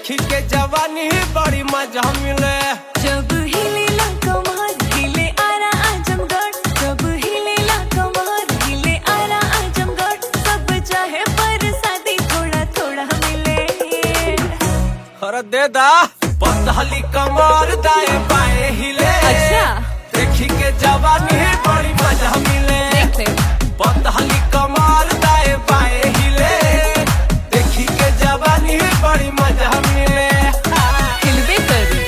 देखी के जवानी बड़ी मजा मिले जब हिलेला कमर हिले आरा आजमगढ़ जब हिलेला कमर हिले आरा आजमगढ़ सब चाहे पर शादी थोड़ा थोड़ा मिले अरे दे दा पतली कमर दाए बाएं हिले अच्छा देखी के जवानी बड़ी मजा मिले देख ले पतली कमर दाए बाएं हिले देखी के जवानी बड़ी मजा मिले हिलबे करी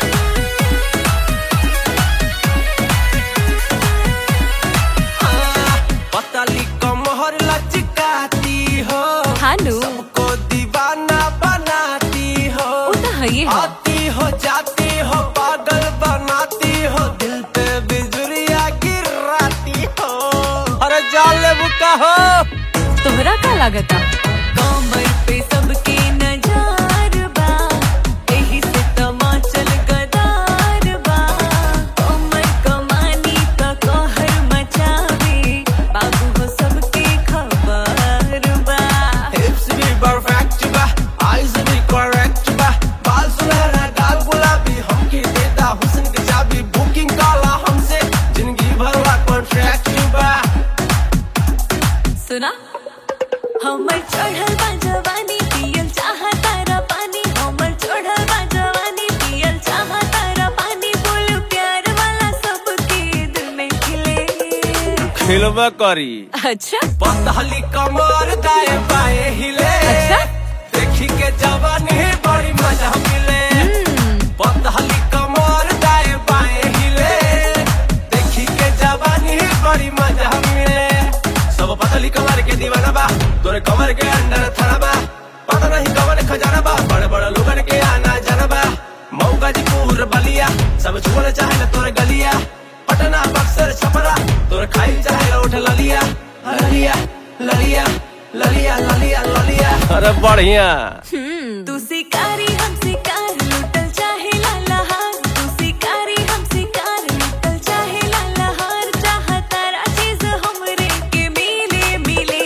पतली कमर लचकाती हो हानु सबको दीवाना बनाती हो वो तो है ही है आती हो जाती हो पागल बनाती हो दिल पे बिजुरिया गिराती हो अरे जान ले बुका हो तोहरा का लागता कमर पे सबके नजार बा एही से तमाचल गदार बा कमर कमानी त कहर मचावे बाबू हो सबके खबर बा हिप्स भी परफेक्ट बा आईज भी करेक्ट बा बाल सुनहरा गाल गुलाबी हमके देता हुस्न की चाबी बुकिंग काला हमसे जिंदगी भर का कॉन्ट्रैक्ट बा सुना हमर चढ़ल बा जवानी पियल चाहा तारा पानी हमर चढ़ल बा जवानी पियल चाहा तारा पानी बोल प्यार वाला सबके दिल में खिले खिलवा करी अच्छा पतली कमर दाए बाएं हिले अच्छा? देखी के जवानी बड़ी मजा मिले पतली कमर दाए बाएं हिले देखी के जवानी बड़ी मजा मिले सब पतली कमर के दीवाना बा तोरे कमर के अंदर थड़ा बा पता नहीं कमर खजाना बा बड़े बड़े लोगन के आना जाना बा मऊ गाजीपुर बलिया सब छुअल चाहे तोरे गलिया पटना बक्सर छपरा तोरे खाई चाहे उठ ललिया ललिया ललिया ललिया ललिया ललिया अरे बढ़िया तू शिकारी हम शिकार लुटल चाहे लाला हार तू शिकारी हम शिकार लुटल चाहे लाला हार चाह तारा चीज हमरे के मिले मिले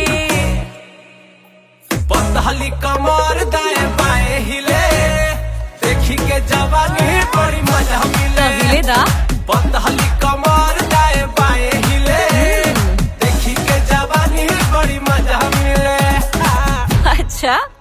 पतली कमर दाए बाएं हिले देखी के जवानी बड़ी मजा मिले हिले दा पतली कमर दाए बाएं हिले देखी के जवानी बड़ी मजा मिले अच्छा